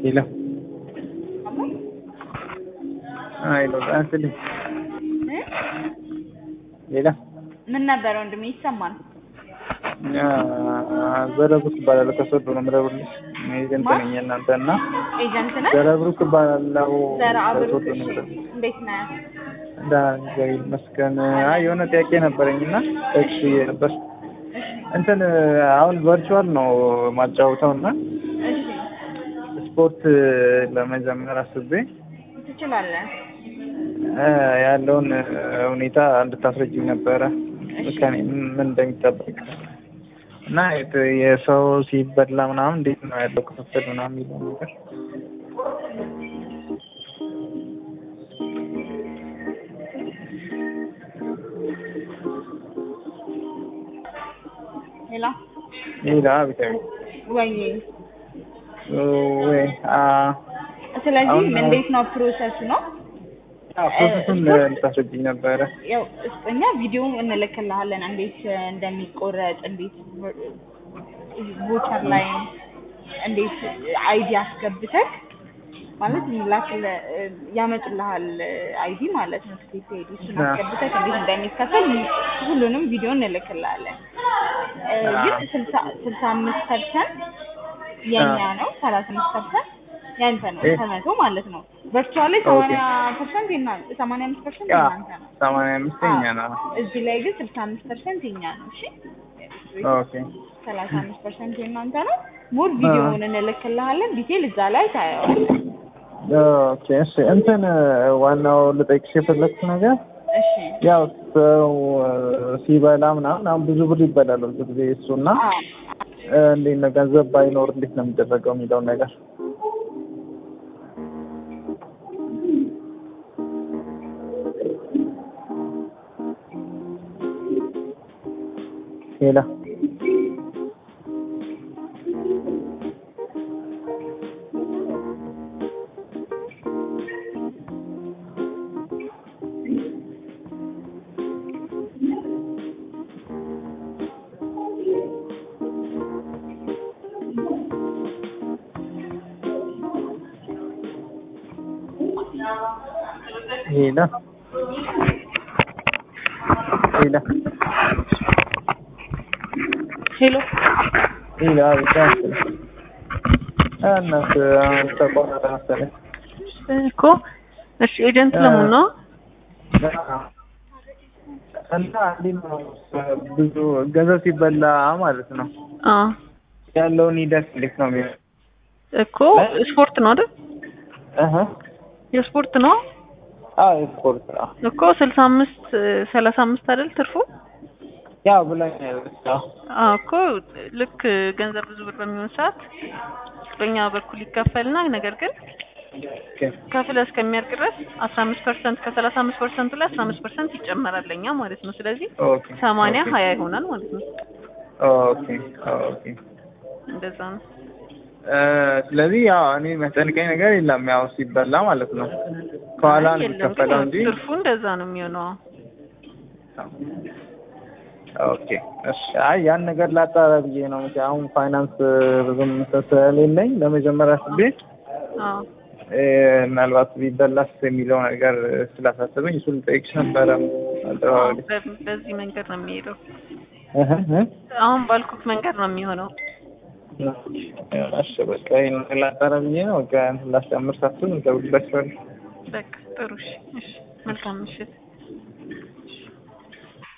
ሄሎ ሄሎ አንስልኝ ሌላ ምን ነበረ ወንድሜ? ይሰማል። ዘረብሩክ እባላለሁ ከሶዶ ነው የምደውልልሽ። ኤጀንት ነኝ የእናንተ እና ኤጀንት ነህ? ዘረብሩክ እባላለሁ ዘራ አብሩክ። ከሶዶ ነው እሺ፣ የምደውልልሽ። እንዴት ነህ? ደህና ነኝ፣ እግዚአብሔር ይመስገን። አይ የሆነ ጥያቄ ነበረኝ እና ጠቅስ ነበር እንትን አሁን ቨርቹዋል ነው ማጫወተው እና እሺ፣ ስፖርት ለመጀመር አስቤ ትችላለህ። እ ያለውን ሁኔታ እንድታስረጅኝ ነበረ ከኔ ምን እንደሚጠበቅ እና የት- የሰው ሲበላ ምናምን እንዴት ነው ያለው ክፍፍል ምናምን የሚለው ነገር ሌላ ሌላ ቤታዊ ወይ ወይ አ ስለዚህ አሁን- እንዴት ነው ፕሮሰሱ ነው? ፕሮሰሱን እንድታስረጅኝ ነበረ ያው እስ- እኛ ቪዲዮ እንልክልሃለን እንዴት እንደሚቆረጥ እንዴት ቮቸር ላይ እንዴት አይዲ አስገብተህ ማለት ላክል ያመጡልሃል አይዲ ማለት ነው ትኬት አይዲ እሱን አዎ። አስገብተህ እንዴት እንደሚከፈል ሁሉንም ቪዲዮ እንልክልሃለን እ፣ ግን ስልሳ ስልሳ አምስት ፐርሰንት የኛ ነው ሰላሳ አምስት ፐርሰንት ያንተ ነው እ- ከመቶ ማለት ነው ቨርቹዋል ላይ ሰማንያ ፐርሰንት የና ሰማንያ አምስት ፐርሰንት ያ የናንተ ነው ሰማንያ አምስተኛ ነው እዚህ ላይ ግን ስልሳ አምስት ፐርሰንት የኛ ነው። እሺ ኦኬ ሰላሳ አምስት ፐርሰንት የእናንተ ነው። ሙሉ ቪዲዮውን እንልክልሃለን። ዲቴል እዛ ላይ ታየዋለህ። ኦኬ እሺ እንትን ዋናው ልጠይቅሽ የፈለግኩት ነገር እሺ ያው ሰው ሲበላ ምናምን አሁን ብዙ ብር ይበላል ብዙ ጊዜ እሱና አዎ እንዴት ነው ገንዘብ ባይኖር እንዴት ነው የሚደረገው የሚለውን ነገር ሌላ ሌላ ሌላ ሄሎ ሌላ ብቻ መሰለኝ እናት አሁን ተቆረጠ መሰለኝ እኮ እሺ፣ ኤጀንት ለመሆን ነው። እና እንዴት ነው ብዙ ገንዘብ ሲበላ ማለት ነው አዎ ያለውን ሂደት እንዴት ነው የሚሆነው? እኮ ስፖርት ነው አይደል? እህ የስፖርት ነው አዎ ስፖርት ነው እኮ ስልሳ አምስት ሰላሳ አምስት አይደል ትርፉ? ያው ብላኛለች። አዎ አዎ እኮ ልክ ገንዘብ ብዙ ብር በሚሆን ሰዓት በእኛ በኩል ይከፈልና ነገር ግን ኦኬ ከፍለህ እስከሚያልቅ ድረስ አስራ አምስት ፐርሰንት ከሰላሳ አምስት ፐርሰንቱ ላይ አስራ አምስት ፐርሰንት ይጨመራል ለእኛ ማለት ነው። ስለዚህ ኦኬ ሰማንያ ኦኬ ሀያ ይሆናል ማለት ነው። ኦኬ ኦኬ እንደዛ ነው። እ ስለዚህ ያው እኔ የሚያስጨንቀኝ ነገር የለም ያው ሲበላ ማለት ነው ከኋላ ነው የለም የሚከፈለው ግን እንጂ ትርፉ እንደዛ ነው የሚሆነው። ኦኬ እሺ አይ ያን ነገር ላጣራ ብዬ ነው እንጂ አሁን ፋይናንስ ብዙም ስለሌለኝ ለመጀመሪያ አስቤ አዎ እ ምናልባት ቢበላስ የሚለው ነገር ስላሳሰበኝ እሱን ልጠይቅሽ ነበረ አደባባይ በ- በዚህ መንገድ ነው የሚሄደው። እህ እህ አሁን ባልኩት መንገድ ነው የሚሆነው። እሺ በቃ ይሄን ነገር ላጣራ ብዬ ነው በቃ ላስጨምር ሳስብ እደውልላችኋለሁ በቃ ጥሩ እሺ፣ እሺ መልካም ምሽት።